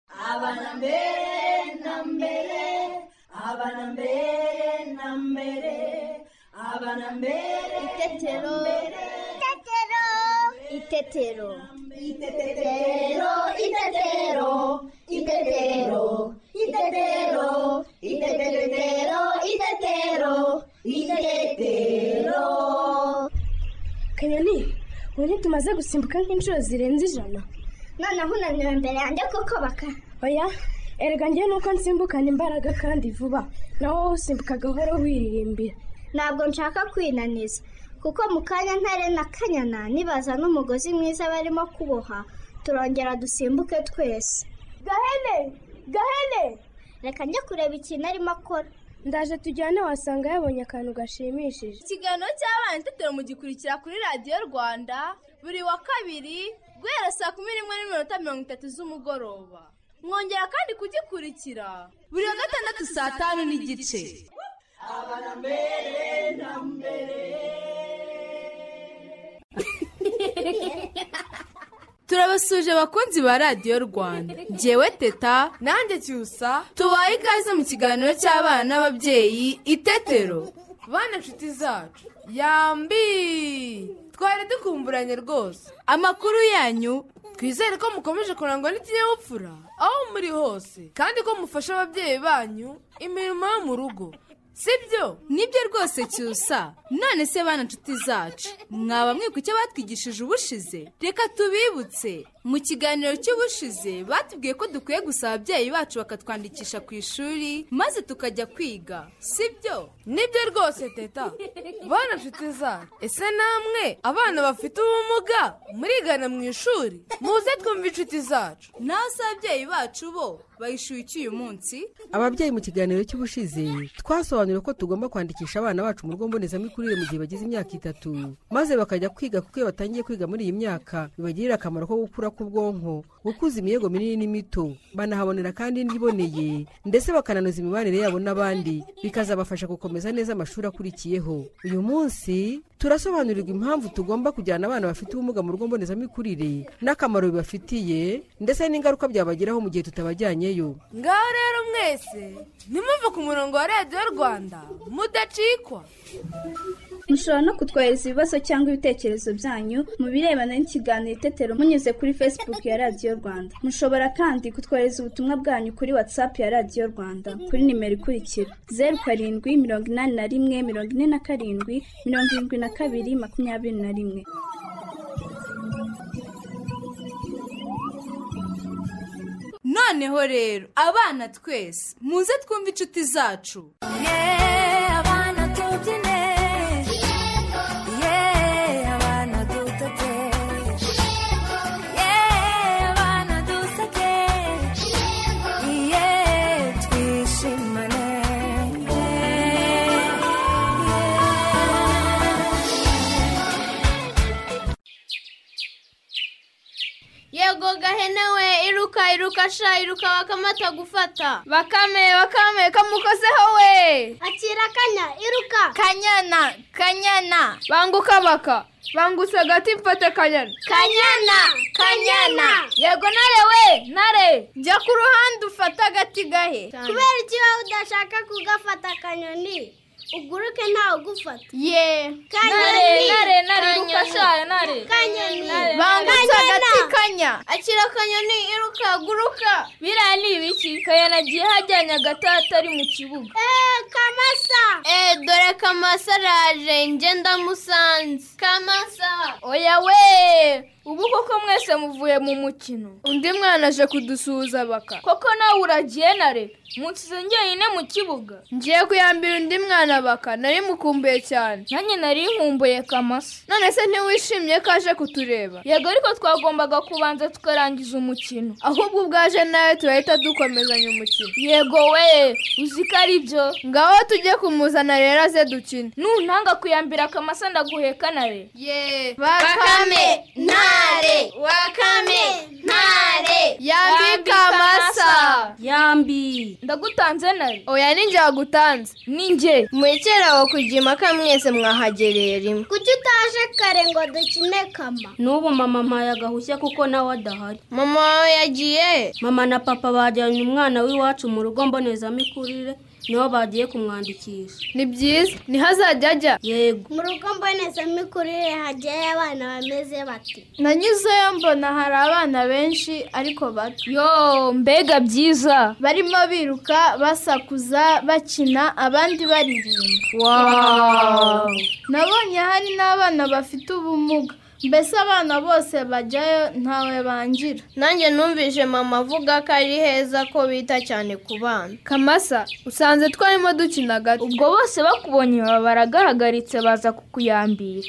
abana mbere na mbere abana mbere na mbere abana mbere Itetero. Itetero. Itetero. Itetero, itetero, itetero, itetero, itetero, itetero, itetero. kanyoni ubu ntitumaze gusimbuka nk'inshuro zirenze ijana Noneho unaniwe imbere yanjye kuko baka. oya erega njyewe nuko nsimbukana imbaraga kandi vuba nawe wowe usimbuka gahoro wiririmbira Ntabwo nshaka kwinaniza. Kuko mu kanya ntare na kanyana nibaza n'umugozi mwiza barimo kuboha turongera dusimbuke twese. Gahene! Gahene! Reka njye kureba ikintu arimo akora. ndaje tujyane wasanga yabonye akantu gashimishije ikiganiro cy'abana itetero mugikurikira kuri radiyo rwanda buri wa kabiri guhera saa kumi n'imwe n'iminota mirongo itatu z'umugoroba mwongera kandi kugikurikira buri wa gatandatu saa tanu n'igice turabasuje abakunzi ba radiyo rwanda ngewe teta nanjye cyusa tubaye ikaze mu kiganiro cy'abana n'ababyeyi itetero bana nshuti zacu yambi twari dukumburanye rwose amakuru yanyu twizere ko mukomeje kurangwa n'ikinyabupfura aho muri hose kandi ko mufasha ababyeyi banyu imirimo yo mu rugo sibyo nibyo rwose cyusa none se bana nshuti zacu mwaba mwibuka icyo batwigishije ubushize reka tubibutse mu kiganiro cy'ubushize batubwiye ko dukwiye gusaba ababyeyi bacu bakatwandikisha ku ishuri maze tukajya kwiga sibyo nibyo rwose teta bana nshuti zacu ese namwe abana bafite ubumuga murigana mu ishuri muze twumve inshuti zacu naho se ababyeyi bacu bo bayishyuye iki uyu munsi ababyeyi mu kiganiro cy'ubushize twasobanuriwe ko tugomba kwandikisha abana bacu mu rugo mbonezamikurire mu gihe bagize imyaka itatu maze bakajya kwiga kuko iyo batangiye kwiga muri iyi myaka bibagirira akamaro ko gukura k'ubwonko gukuza imiyego minini n'imito banahabonera kandi indyo iboneye ndetse bakananoza imibanire yabo n'abandi bikazabafasha gukomeza neza amashuri akurikiyeho uyu munsi turasobanurirwa impamvu tugomba kujyana abana bafite ubumuga mu rugo mbonezamikurire n'akamaro bibafitiye ndetse n'ingaruka byabageraho mu gihe tutabajyanyeyo ngaho rero mwese nimuve ku murongo wa radiyo rwanda mudacikwa mushobora no kutwohereza ibibazo cyangwa ibitekerezo byanyu mu birebana n'ikiganiro itetero munyuze kuri facebook ya radiyo rwanda mushobora kandi kutwohereza ubutumwa bwanyu kuri whatsapp ya radiyo rwanda kuri nimero ikurikira zeru karindwi mirongo inani na rimwe mirongo ine na karindwi mirongo irindwi na kabiri makumyabiri na rimwe noneho rero abana twese muze twumve inshuti zacu yego gahene we iruka iruka sha iruka bakamata gufata bakame bakame kamukozeho we Akira kanya iruka. kanyana kanyana banguka baka bangutse agati mfate kanyana Kanyana! Kanyana! yego ntare we ntare jya ku ruhande ufate agati gahe Kubera iki wowe udashaka kugafata akanyoni uguruke ntawe ugufata ye Kanyoni! ntare ntare iruka sha ntare Kanyoni! bangutse Kanyana! agati kanya akira akanyoni iruka guruka biriya ni ibiki kanyana agiye hajyanye agati atari mu kibuga Eh, kamasa! Eh, dore kamasa araje njye ndamusanze kamasa oya we ubu koko mwese muvuye mu mukino undi mwana aje kudusuhuza baka koko nawe uragiye nare munsize njyenyine mu kibuga ngiye kuyambira undi mwana baka nari mukumbuye cyane nanjye nari nkumbuye kamasa none se ntiwishimye ko aje kutureba yego ariko twagombaga kubanza tukarangiza umukino ahubwo ubwaje nawe turahita dukomezanya umukino yego we uzi ko ari byo ngaho tujye kumuzana rero aze dukine nuntanga kuyambira akamasa ndaguheka nare ye bakame ntare! wakame ntare yambika amasa yambi yambi ndagutanze nawe oya ni njye wagutanze ni njye mwekere aho kujya impaka mwese mwahagereye rimwe kuki utaje kare ngo dukine kama n'ubu mama mpaye agahushya kuko nawe adahari mama wawe yagiye mama na papa bajyanye umwana w'iwacu mu rugo mbonezamikurire niho bagiye kumwandikisha ni byiza niho azajya ajya yego mu rugo mbonezamikurire hajyayo abana bameze bati nanyuzeyo mbona hari abana benshi ariko bato yo mbega byiza barimo biruka basakuza bakina abandi baririmba waaaaa nabonye hari n'abana bafite ubumuga mbese abana bose bajyayo ntawe bangira nanjye numvise mama avuga ko ari heza ko bita cyane ku bana kamasa usanze twarimo dukina gato ubwo bose bakubonye baba baragaragaritse baza kukuyambira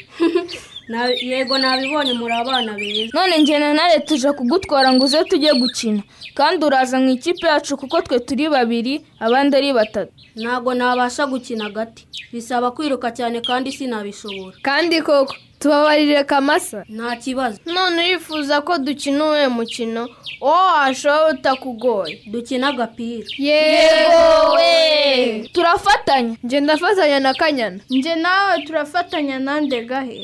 Na- yego nabibonye muri abana beza none njye na nare tuje kugutwara ngo uze tujye gukina kandi uraza mu ikipe yacu kuko twe turi babiri abandi ari batatu ntabwo nabasha gukina agati bisaba kwiruka cyane kandi sinabishobora kandi koko tubabarire kamasa nta kibazo none urifuza ko dukina uwuhe mukino uwo washobora utakugoye dukina agapira yego we turafatanya njye ndafatanya na kanyana njye nawe turafatanya nande gahe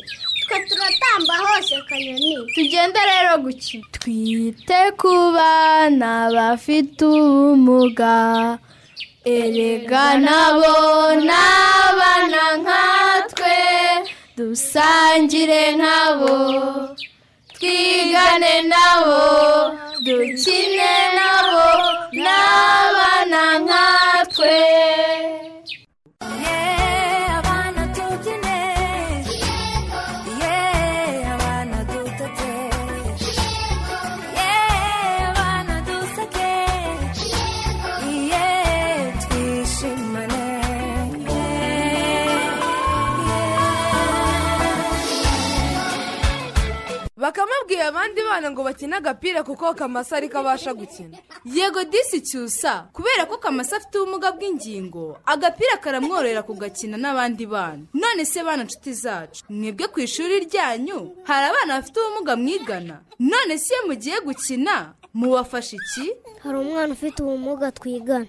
twe turatamba hose kanyoni tugende rero gukina twite ku bana bafite ubumuga erega nabo ni abana nkatwe dusangire nkabo twigane nabo dukine nabo ni abana nkatwe bakamubwira abandi bana ngo bakine agapira kuko kamasa ariko abasha gukina yego disi cyusa kubera ko kamasa afite ubumuga bw'ingingo agapira karamworohera kugakina n'abandi bana none se bana nshuti zacu mwebwe ku ishuri ryanyu hari abana bafite ubumuga mwigana none se iyo mugiye gukina mubafasha iki Hari umwana ufite ubumuga twigana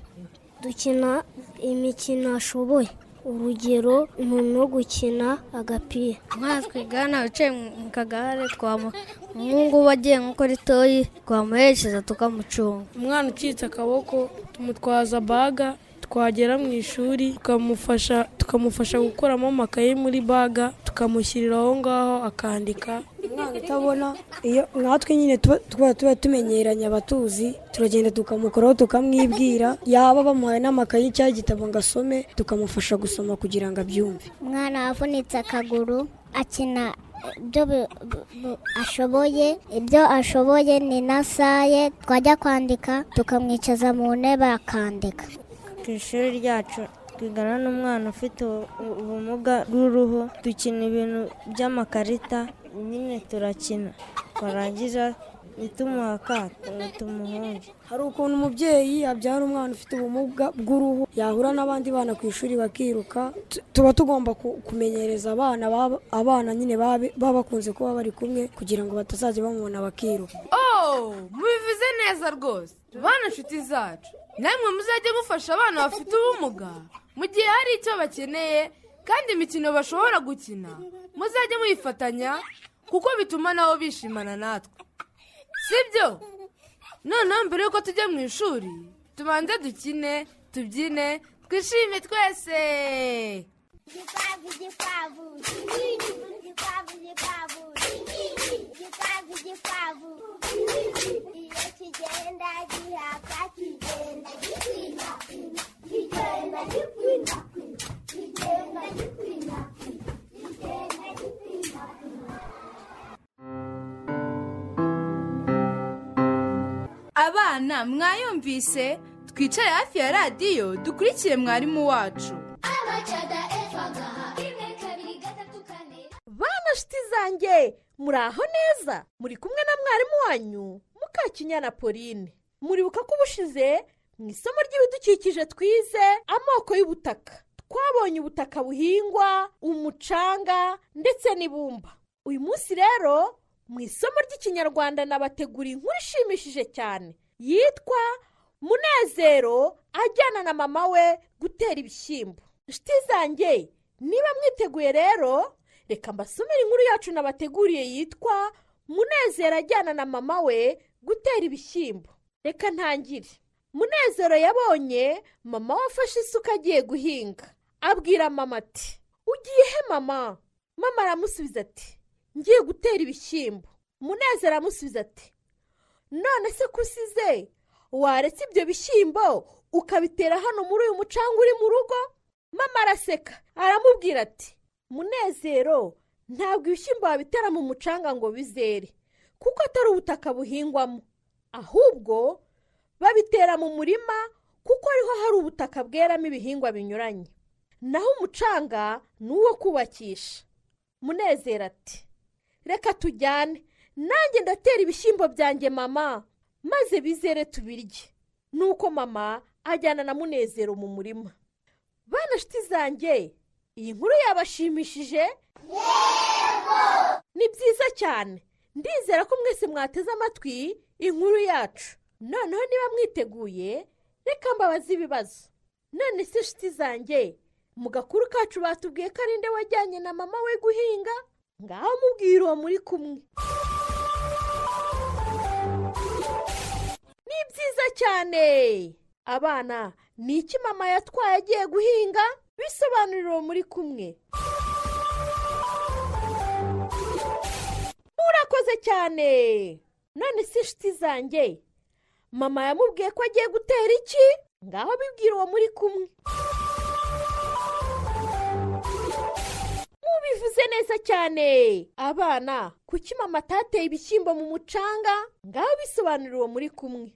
dukina imikino ashoboye urugero umuntu wo gukina agapira umwana twigana wicaye mu- mu kagare twamu- umuhungu we agiye nko kuri toyi twamuherekeza tukamucunga umwana ucitse akaboko tumutwaza baga twagera mu ishuri tukamufasha tukamufasha gukuramo amakaye muri baga tukamushyirira aho ngaho akandika umwana utabona iyo natwe nyine tuba tuba- tuba tumenyeranye abatuzi turagenda tukamukoraho tukamwibwira yaba bamuhaye n'amakaye cyangwa igitabo ngo asome tukamufasha gusoma kugira ngo abyumve umwana wavunitse akaguru akina ibyo bi- bu- bu- ashoboye ibyo ashoboye ni na saye twajya kwandika tukamwicaza mu ntebe akandika ku ishuri ryacu twigana n'umwana ufite ubu- ubumuga bw'uruhu dukina ibintu by'amakarita nyine turakina twarangiza ntitumuha akato ngo tumuhunge hari ukuntu umubyeyi abyara umwana ufite ubumuga bw'uruhu yahura n'abandi bana ku ishuri bakiruka Tu- tuba tugomba ku- kumenyereza abana baba- abana nyine babe- baba bakunze kuba bari kumwe kugira ngo batazajya bamubona bakiruka Oh, mubivuze neza rwose bana nshuti zacu namwe muzajye mufasha abana bafite ubumuga mu gihe hari icyo bakeneye kandi imikino bashobora gukina muzajye muyifatanya kuko bituma nabo bishimana natwe sibyo noneho mbere y'uko tujya mu ishuri tubanze dukine tubyine twishime twese Gitavo, Gitavo, Gitavo, Gitavo, Gitavo, Gitavo. E eu te dendo a de rapaz, te dendo a de cuina, te dendo a de cuina, te dendo a de cuina, te dendo a de cuina. abana mwayumvise twicare hafi ya radiyo dukurikire mwarimu wacu Abacada efagaha, imwe kabiri gatatu kane. bana shiti zanjye muri aho neza muri kumwe na mwarimu wanyu mukakinyana pauline muribuka ko ubushize mu isomo ry'ibidukikije twize amoko y'ubutaka twabonye ubutaka buhingwa umucanga ndetse n'ibumba uyu munsi rero mu isomo ry'ikinyarwanda nabategura inkuru ishimishije cyane yitwa munezero ajyana na mama we gutera ibishyimbo inshuti zanjye niba mwiteguye rero reka mbasomere inkuru yacu nabateguriye yitwa munezero ajyana na mama we gutera ibishyimbo reka ntangire munezero yabonye mama we afashe isuka agiye guhinga abwira mama ati ugiye he mama mama aramusubiza ati ngiye gutera ibishyimbo munezero aramusubiza ati none se ko usize waretse ibyo bishyimbo ukabitera hano muri uyu mucanga uri mu rugo mama araseka aramubwira ati munezero ntabwo ibishyimbo wabitera mu mucanga ngo bizere kuko atari ubutaka buhingwamo ahubwo babitera mu murima kuko ariho hari ubutaka bweramo ibihingwa binyuranye naho umucanga ni uwo kubakisha munezero ati reka tujyane nanjye ndatera ibishyimbo byanjye mama maze bizere tubirye nuko mama ajyana na munezero mu murima bana shiti zanjye iyi nkuru yabashimishije ni byiza cyane ndizera ko mwese mwateze amatwi inkuru yacu noneho niba mwiteguye reka mbabaze ibibazo none se shiti zanjye mu gakuru kacu batubwiye ko ari nde wajyanye na mama we guhinga ngaho mubwira uwo muri kumwe ni byiza cyane abana ni iki mama yatwaye agiye guhinga bisobanurira uwo muri kumwe murakoze cyane none si inshuti zanjye mama yamubwiye ko agiye gutera iki ngaho bibwira uwo muri kumwe mubivuze neza cyane abana kuki mama atateye ibishyimbo mu mucanga ngaho bisobanurira uwo muri kumwe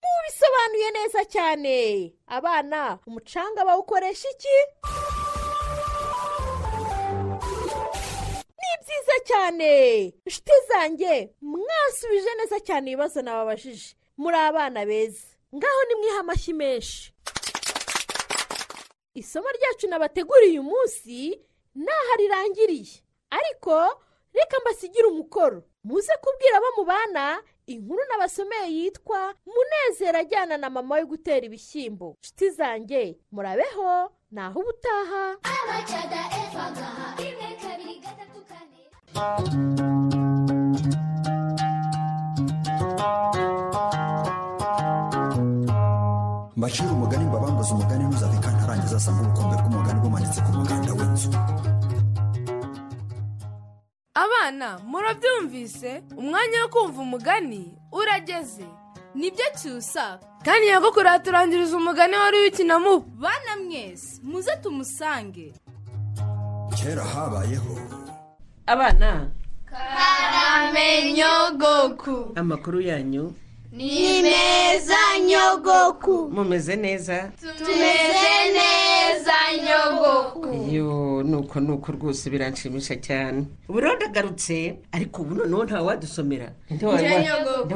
mubisobanuye neza cyane abana umucanga bawukoresha iki ni byiza cyane inshuti zanjye mwasubije neza cyane ibibazo nababajije muri abana beza ngaho nimwihe amashyi menshi isomo ryacu nabateguriye uyu munsi ntaho rirangiriye ariko reka mbasigire umukoro muze kubwira abo mu bana inkuru n'abasomeye yitwa munezero ajyana na mama we gutera ibishyimbo inshuti zanjye murabeho naho ubutaha mbacira umugani mbabambuze umugani ntuzave kandi arangiza asanga ubukombe bw'umugani bumanitse ku muganda w'inzu abana murabyumvise umwanya wo kumva umugani urageze nibyo cyusa kandi ntabwo kuraturangiriza umugani wari ukina mu bana mwese muze tumusange kera habayeho abana karamenyogoku amakuru yanyu ni meza nyogoku mumeze neza tumeze neza nyogoku iyo nuko nuko rwose biranshimisha cyane ubu rero ndagarutse ariko ubu noneho ntawe wadusomera Nde wa- Njye nyogoko, nde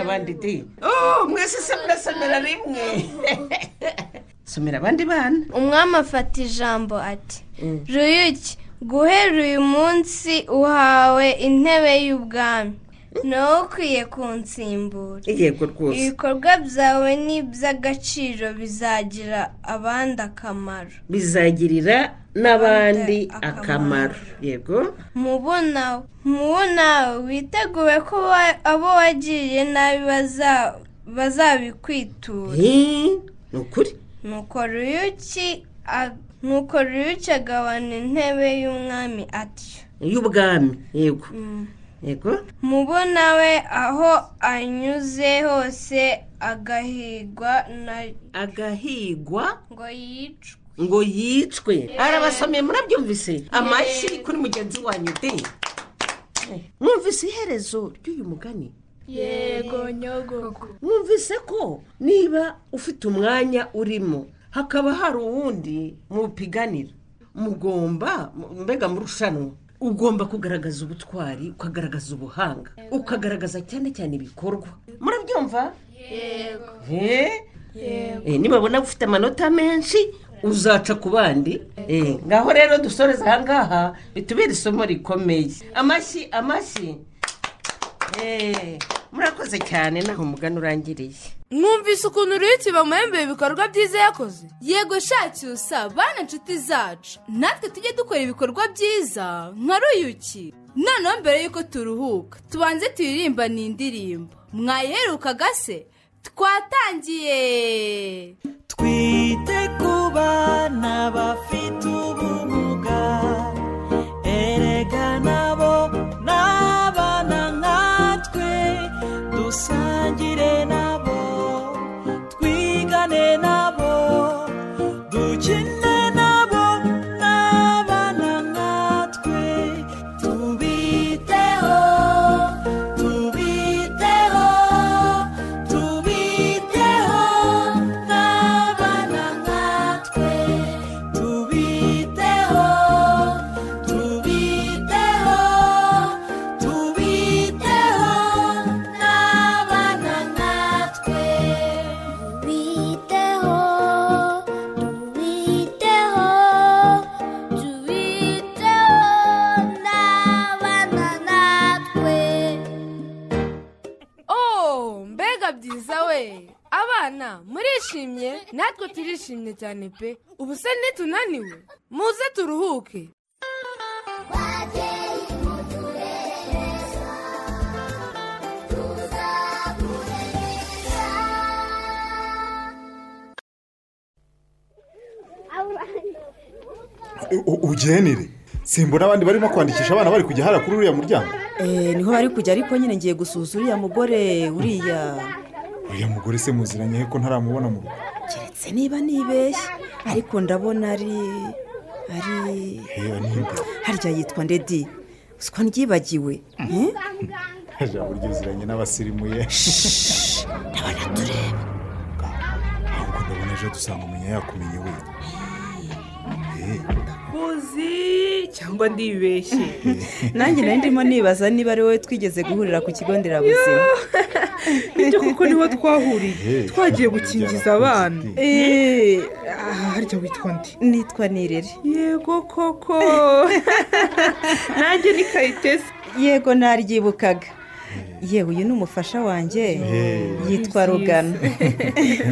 njye abandi di oh mwese se murasomera rimwe somera abandi bana umwami afata ijambo ati ruyuki guhera uyu munsi uhawe intebe y'ubwami nawe ukwiye kunsimbura yego rwose ibikorwa byawe ni iby'agaciro bizagira abandi akamaro bizagirira n'abandi akamaro yego mubunawe mubunawe witeguye ko wa- abo wagiriye nabi baza- bazabikwitura ni ukuri nuko ruyuki a- nuko ruyuki agabana intebe y'umwami atyo y'ubwami yego yego mubona we aho anyuze hose agahigwa na agahigwa ngo yicwe ngo yicwe arabasomeye murabyumvise amashyi kuri mugenzi wanyu de mwumvise iherezo ry'uyu mugani yego nyogoku mwumvise ko niba ufite umwanya urimo hakaba hari uwundi mupiganira mugomba mbega murushanwa ugomba kugaragaza ubutwari ukagaragaza ubuhanga ukagaragaza cyane cyane ibikorwa murabyumva yego Eh? Eh, nibabona ufite amanota menshi uzaca ku bandi Eh, ngaho rero dusoreza ahangaha bitubere isomo rikomeye amashyi amashyi Eh, murakoze cyane naho umugani urangiriye mwumvise ukuntu uruyuki bamuhembeye ibikorwa byiza yakoze yego shacyusa bana inshuti zacu natwe tujye dukora ibikorwa byiza nka ruyuki noneho mbere y'uko turuhuka tubanze tuyiririmba ni indirimbo mwayiherukaga se twatangiye twite ku bana bafite ubumuga erega nabo n'abana nkatwe dusangire nabo twigane nabo dukine nabo n'abana nkatwe tubiteho tubiteho tubiteho n'abana nkatwe tubiteho tubiteho tubiteho tubiteho n'abana nkatwe tubiteho tubiteho n'abana natwe oh mbega byiza we abana murishimye natwe turishimye cyane pe ubu se ntitunaniwe muze turuhuke ubugenire simbura abandi barimo kwandikisha abana bari kujya hara kuri uriya muryango niho bari kujya ariko nyine ngiye gusuhuza uriya mugore uriya uriya mugore se muziranye ko ntaramubona mu rugo keretse niba nibeshye ariko ndabona ari ari Heya, ninde? harya yitwa ndedi uswa ndyibagiwe eh? Haja burya uziranye n'abasirimu ye ndabona tureba ahubwo ndabona ejo dusanga umenya yakumenye we Eh, kuzi cyangwa ndibeshye nanjye nari ndimo nibaza niba ari wowe twigeze guhurira ku kigo nderabuzima nibyo kuko niho twahuriye Eh, twagiye gukingiza abana eee harya witwa nde nitwa nirere yego koko nanjye ni kayitesi yego naryibukaga yewe uyu ni umufasha wanjye yitwa rugano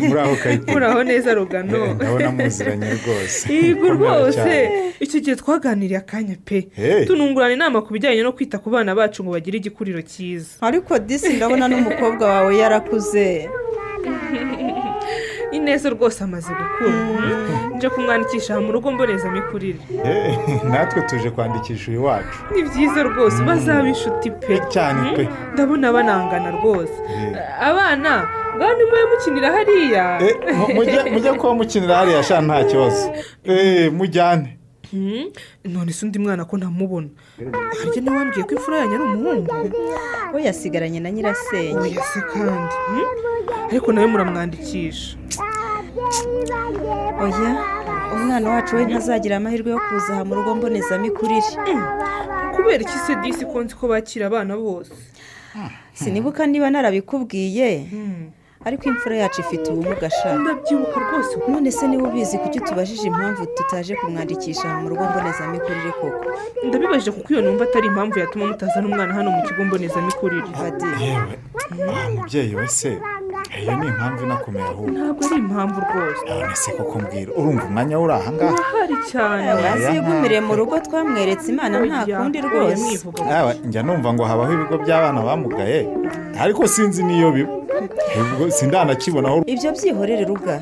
muraho kayitesi muraho neza rugano Eh, ndabona muziranye rwose yego Mukomera rwose cyane. icyo gihe twaganiriye akanya pe Hey. tunungurana inama ku bijyanye no kwita ku bana bacu ngo bagire igikuriro cyiza ariko disi ndabona n'umukobwa wawe yarakuze ineza rwose amaze gukura nje kumwandikisha aha mu rugo mbonezamikurire Eh, natwe tuje kwandikisha uyu wacu ni byiza rwose bazabe inshuti pe cyane pe. Mm, ndabona banangana rwose abana bwana mwe mukinira hariya Eh, mu- mujye- mujye kuba mukinira hariya sha nta kibazo Eh, mujyane Mm, none se undi mwana ko ntamubona harya nawe wambwiye ko imfura yanyu ari umuhungu we yasigaranye na nyirasenge oya se kandi mm? ariko nawe muramwandikisha oya umwana wacu we ntazagira amahirwe yo kuza aha mu rugo mbonezamikurire kubera iki se disi ko nzi ko bakira abana bose sinibuka niba narabikubwiye ariko imfura yacu ifite ubumuga sha ndabyibuka rwose none se niba ubizi kuki utubajije impamvu tutaje kumwandikisha aha mu rugo mbonezamikurire koko ndabibajije kuko iyo numva atari impamvu yatuma mutazana umwana hano mu kigo mbonezamikurire yewe ah, mubyeyi we se iyo ni impamvu inakomeye ahubwo ntabwo ari impamvu rwose none se koko mbwira urumva umwanya uri aha ngaha ahari cyane yagumiriye mu rugo twamweretse imana nta kundi rwose Yawe, njya numva ngo habaho ibigo by'abana bamugaye ariko sinzi n'iyo biba Ubwo sindanakibona aho ibyo byihorere ruga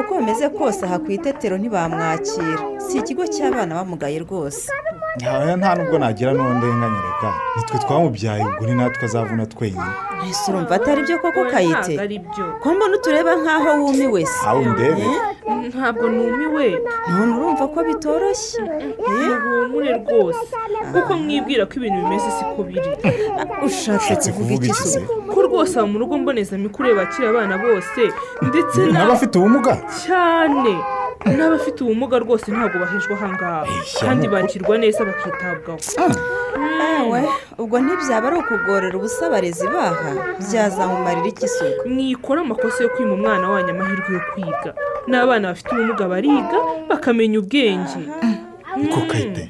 uko bimeze kose aha ku itetero ntibamwakira si ikigo cy'abana bamugaye rwose Nta- nta n'ubwo nagira n'uwo ndenganyereka nitwe twamubyaye ubwo ni natwe azavuna twenyine mbese urumva atari byo koko Oya, kayite ntabwo ari byo. ko mbona utureba nk'aho wumiwe se aho ndebe ntabwo numiwe none urumva ko bitoroshye ntibumure rwose kuko mwibwira ko ibintu bimeze siko biri ushatse kuvuga iki se ko rwose aba mu rugo mbonezamikurire bakira abana bose ndetse n'abafite ubumuga cyane n'abafite ubumuga rwose ntabwo bahejwe aha ngaha kandi bakirwa neza bakitabwaho nawe ubwo ntibyaba ari ukugorera ubusa abarezi baha byazamumarira iki se mwikora amakosa yo kwima umwana wanyu amahirwe yo kwiga n'abana bafite ubumuga bariga bakamenya ubwenge ko kayite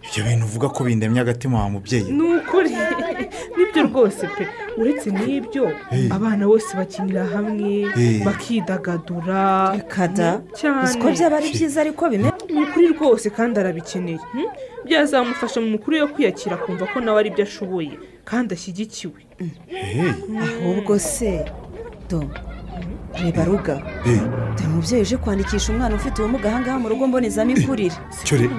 ibyo bintu uvuga ko bindemye agatima wa mubyeyi ni ukuri nibyo rwose pe uretse n'ibyo abana bose bakinira hamwe bakidagadura kada cyane uzi ko byaba ari byiza ariko bimeze ukuri rwose kandi arabikeneye hmm? byazamufasha mu mikuru yo kwiyakira akumva ko nawe ari byo ashoboye kandi ashyigikiwe ahubwo se do reba ruga dore umubyeyi uje kwandikisha umwana ufite ubumuga ahangaha mu rugo mbonezamikurire cyore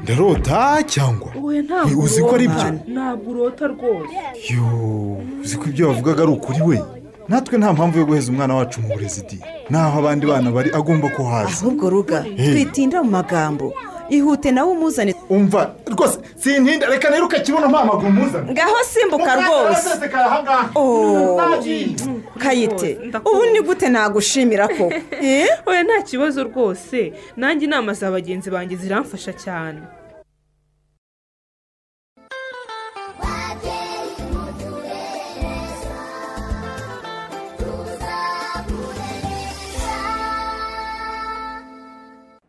ndarota cyangwa wowe ntabwo uzi ko ari byo urota. ntabwo urota rwose yo uzi ko ibyo bavugaga ari ukuri we natwe nta mpamvu yo guheza umwana wacu mu burezi di naho abandi bana bari agomba ko haza ahubwo ruga twitinda mu magambo ihute nawe umuzane umva rwose sintinda reka rero ukakibuno nta maguru umuzane ngaho simbuka rwose Oh, kayite ubu ni gute nagushimira ko oya nta kibazo rwose nanjye inama za bagenzi banjye ziramfasha cyane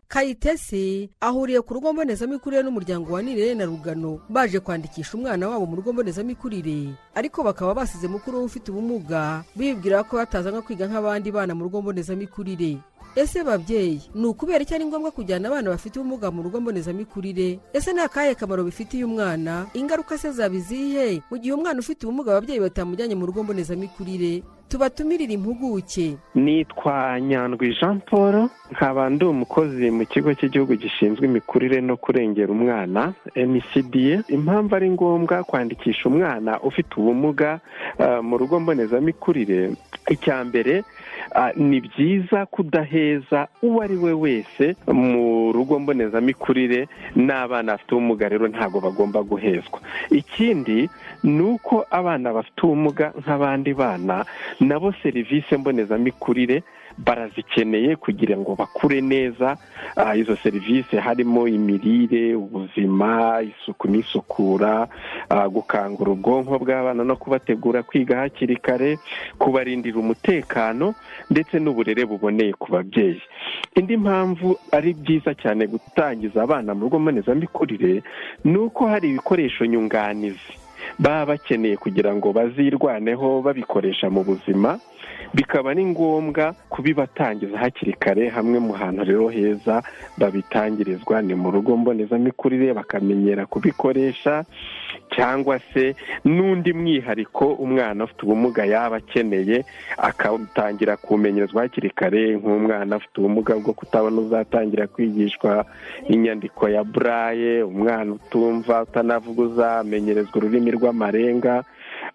kayitesi ahuriye ku rugo mbonezamikurire n'umuryango wa nirere na rugano baje kwandikisha umwana wabo mu rugo mbonezamikurire ariko bakaba basize mukuru we ufite ubumuga bibwira ko batazanwa kwiga nk'abandi bana mu rugo mbonezamikurire ese babyeyi ni ukubera icyo ari ngombwa kujyana abana bafite ubumuga mu rugo mbonezamikurire ese ni akahe kamaro bifitiye umwana ingaruka se zaba izihe mu gihe umwana ufite ubumuga ababyeyi batamujyanye mu rugo mbonezamikurire tubatumirire impuguke nitwa nyandwi jean paul nkaba ndi umukozi mu kigo cy'igihugu gishinzwe imikurire no kurengera umwana mcda impamvu ari ngombwa kwandikisha umwana ufite ubumuga eh, mu rugo mbonezamikurire icya mbere ah, ni byiza kudaheza uwo ari we wese mu rugo mbonezamikurire n'abana bafite ubumuga rero ntabwo bagomba guhezwa ikindi ni uko abana bafite ubumuga nk'abandi bana nabo serivisi mbonezamikurire barazikeneye kugira ngo bakure neza ah, izo serivisi harimo imirire ubuzima isuku n'isukura ah, gukangura ubwonko bw'abana no kubategura kwiga hakiri kare kubarindira umutekano ndetse n'uburere buboneye ku babyeyi indi mpamvu ari byiza cyane gutangiza abana mu rugo mbonezamikurire ni uko hari ibikoresho nyunganizi baba bakeneye kugira ngo bazirwaneho babikoresha mu buzima bikaba ari ngombwa kubibatangiza hakiri kare hamwe mu hantu rero heza babitangirizwa ni mu rugo mbonezamikurire bakamenyera kubikoresha cyangwa se n'undi mwihariko umwana ufite ubumuga yaba akeneye akatangira kumenyerezwa hakiri kare nk'umwana afite ubumuga bwo kutabona uzatangira kwigishwa inyandiko ya buraye umwana utumva utanavuguza amenyerezwa ururimi rw'amarenga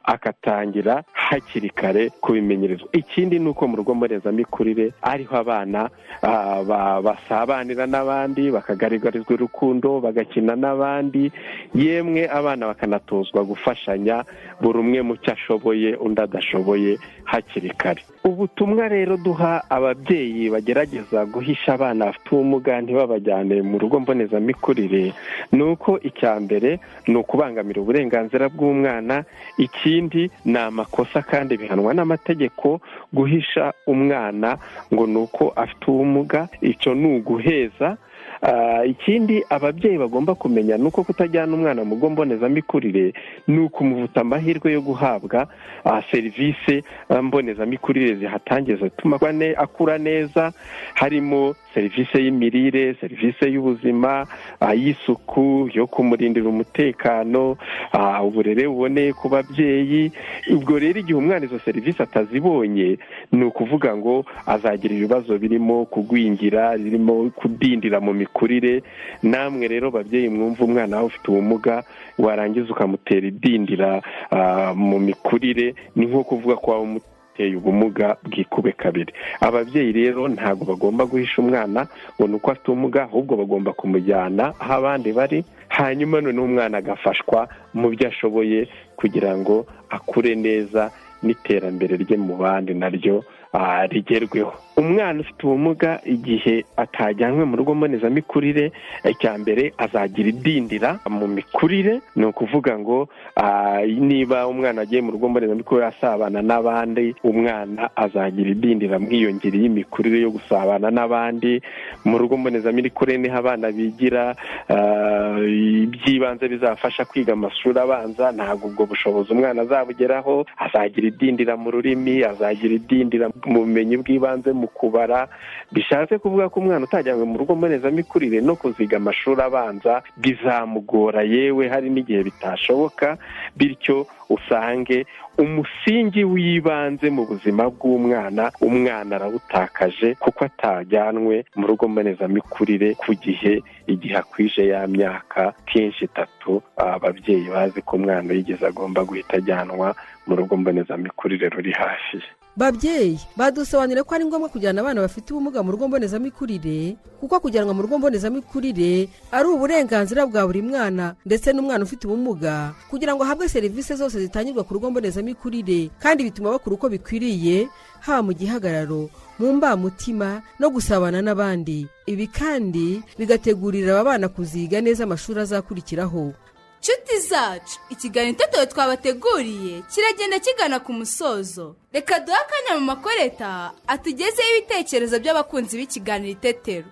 akatangira hakiri kare kubimenyerezwa ikindi ni uko mu rugo mbonezamikurire ariho abana ah, ba- basabanira n'abandi bakagaragarizwa urukundo bagakina n'abandi yemwe abana bakanatozwa gufashanya buri umwe mu cyo ashoboye undi adashoboye hakiri kare ubutumwa rero duha ababyeyi bagerageza guhisha abana bafite ubumuga ntibabajyane mu rugo mbonezamikurire ni uko icya mbere ni ukubangamira uburenganzira bw'umwana ikindi ni amakosa kandi bihanwa n'amategeko guhisha umwana ngo ni uko afite ubumuga icyo ni uguheza Ah, ikindi ababyeyi bagomba kumenya ni uko kutajyana umwana mu rugo mbonezamikurire ni ukumuvuta amahirwe yo guhabwa ah, serivisi ah, mbonezamikurire zihatangiza zituma akura- akura neza harimo serivisi y'imirire serivisi y'ubuzima ah, y'isuku yo kumurindira umutekano ah, uburere buboneye ku babyeyi ubwo rero igihe umwana izo serivisi atazibonye ni ukuvuga ngo azagira ibibazo birimo kugwingira birimo kudindira mu mikurire namwe rero babyeyi mwumva umwana wawe ufite ubumuga warangiza ukamutera idindira ah, mu mikurire ni nko kuvuga ko waba umuteye ubumuga bwikube kabiri ababyeyi rero ntabwo bagomba guhisha umwana ngo ni uko afite ubumuga ahubwo bagomba kumujyana aho abandi bari hanyuma noneho umwana agafashwa mu byo ashoboye kugira ngo akure neza n'iterambere rye mu bandi naryo ah, rigerweho umwana ufite ubumuga igihe atajyanwe mu rugo mbonezamikurire icya mbere azagira idindira mu mikurire ni ukuvuga ngo ah, niba umwana agiye mu rugo mbonezamikurire asabana n'abandi umwana azagira idindira mwiyongere y'imikurire yo gusabana n'abandi mu rugo mbonezamikurire niho abana bigira ah, iby'ibanze bizafasha kwiga amashuri abanza ntabwo ubwo bushobozi umwana azabugeraho azagira idindira mu rurimi azagira idindira mu bumenyi bw'ibanze mu kubara bishatse kuvuga ko umwana utajyanywe mu rugo mbonezamikurire no kuziga amashuri abanza bizamugora yewe hari n'igihe bitashoboka bityo usange umusingi w'ibanze mu buzima bw'umwana umwana arawutakaje kuko atajyanwe mu rugo mbonezamikurire ku gihe igihe akwije ya myaka kenshi itatu ababyeyi bazi ko umwana yigeze agomba guhita ajyanwa mu rugo mbonezamikurire ruri hafi ye babyeyi badusobanurira ko ari ngombwa kujyana abana bafite ubumuga mu rugo mbonezamikurire kuko kujyanwa mu rugo mbonezamikurire ari uburenganzira bwa buri mwana ndetse n'umwana ufite ubumuga kugira ngo ahabwe serivisi zose zitangirwa ku rugo mbonezamikurire kandi bituma bakora uko bikwiriye haba mu gihagararo mu mbamutima no gusabana n'abandi ibi kandi bigategurira aba bana kuziga neza amashuri azakurikiraho nshuti zacu ikiganiro itetero twabateguriye kiragenda kigana ku musozo reka duhe akanya mu makoreta atugezeho ibitekerezo by'abakunzi b'ikiganiro itetero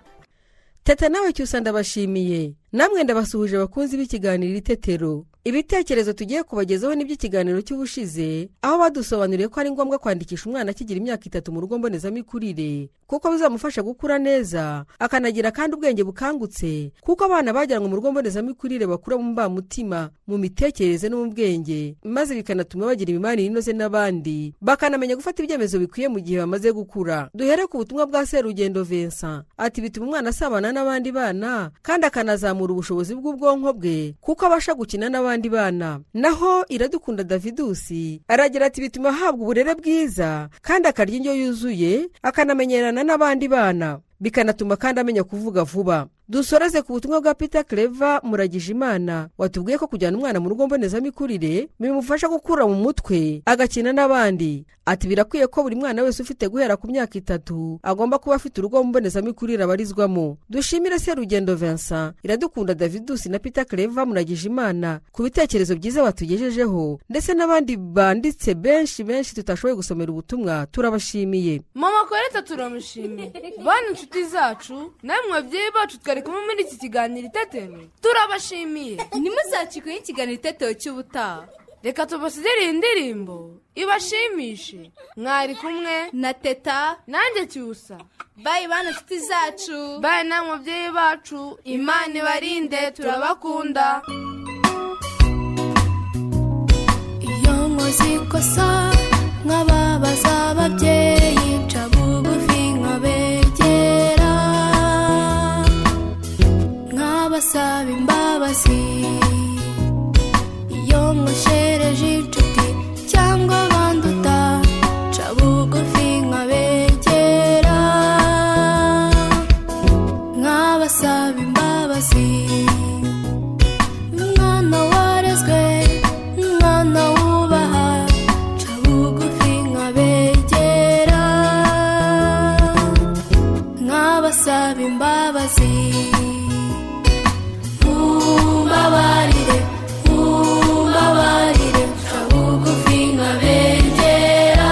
teta nawe cyusa ndabashimiye namwe ndabasuhuje abakunzi b'ikiganiro itetero ibitekerezo tugiye kubagezaho n'iby'ikiganiro cy'ubushize aho badusobanuriye ko ari ngombwa kwandikisha umwana akigira imyaka itatu mu rugo mbonezamikurire kuko bizamufasha gukura neza akanagira kandi ubwenge bukangutse kuko abana bajyanwe mu rugo mbonezamikurire bakura mu mbamutima mu mitekerereze no mu bwenge maze bikanatuma bagira imibanire inoze n'abandi bakanamenya gufata ibyemezo bikwiye mu gihe bamaze gukura duhere ku butumwa bwa serugendo Vincent ati bituma umwana asabana n'abandi bana kandi akanazamura ubushobozi bw'ubwonko bwe kuko abasha gukina n'abandi bana naho iradukunda davidusi aragira ati bituma ahabwa uburere bwiza kandi akarya indyo yuzuye akanamenyerana n'abandi bana bikanatuma kandi amenya kuvuga vuba dusoreze ku butumwa bwa peter clever muragijimana watubwiye ko kujyana umwana mu rugo mbonezamikurire bimufasha gukura mu mutwe agakina n'abandi ati birakwiye ko buri mwana wese ufite guhera ku myaka itatu agomba kuba afite urugo mbonezamikurire abarizwamo dushimire serugendo vincent iradukunda davidusi na peter clever muragijimana ku bitekerezo byiza batugejejeho ndetse n'abandi banditse benshi benshi tutashoboye gusomera ubutumwa turabashimiye mama koreta turamushimiye bana inshuti zacu namwe babyeyi bacu twari kumwe muri iki kiganiro itetero turabashimiye ntimuzakikuye ikiganiro itetero cy'ubutaha reka tubasigira iyi ndirimbo ibashimishe mwari kumwe na teta nanjye cyusa bayi bana inshuti zacu bayi namwe babyeyi bacu imana ibarinde turabakunda iyo nkoze ikosa nkababaza ababyeyi nca bugufi nkabegera nkabasaba imbabazi iyo nkoshereje inshuti cyangwa abanduta nca bugufi nkabegera nkabasaba imbabazi umwana warezwe umwana wubaha nca bugufi nkabegera nkabasaba imbabazi mumbabarire mumbabarire nca bugufi nkabegera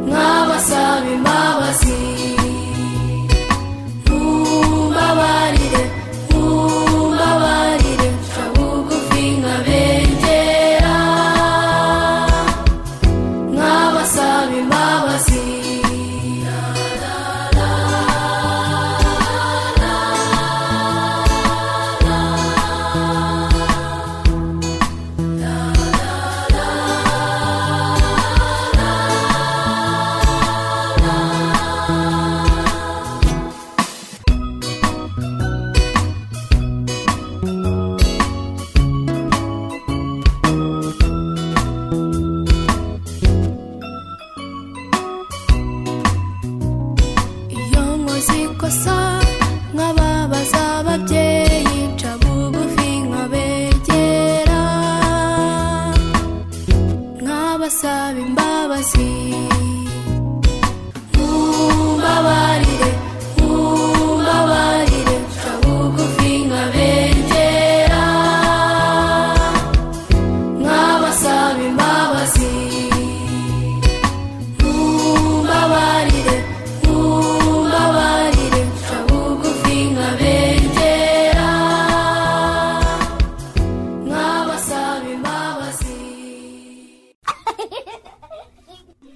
nkabasaba imbabazi mumbabarire mumbabarire nca bugufi nkabegera nkabasaba imbabazi iyo nkoze ikosa nkababaza ababyeyi nca bugufi nkabegera nkabasaba imbabazi imbabazi mumbabarire mumbabarire nca bugufi nkabengera nkabasaba imbabazi mumbabarire mumbabarire nca bugufi nkabengera nkabasaba imbabazi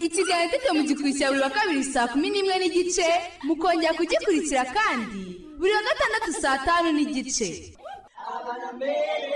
ikiganiro tete mugikurikira buri wa kabiri saa kumi n'imwe n'igice mukongera kugikurikira kandi buri wa gatandatu saa tanu n'igice Abana mbere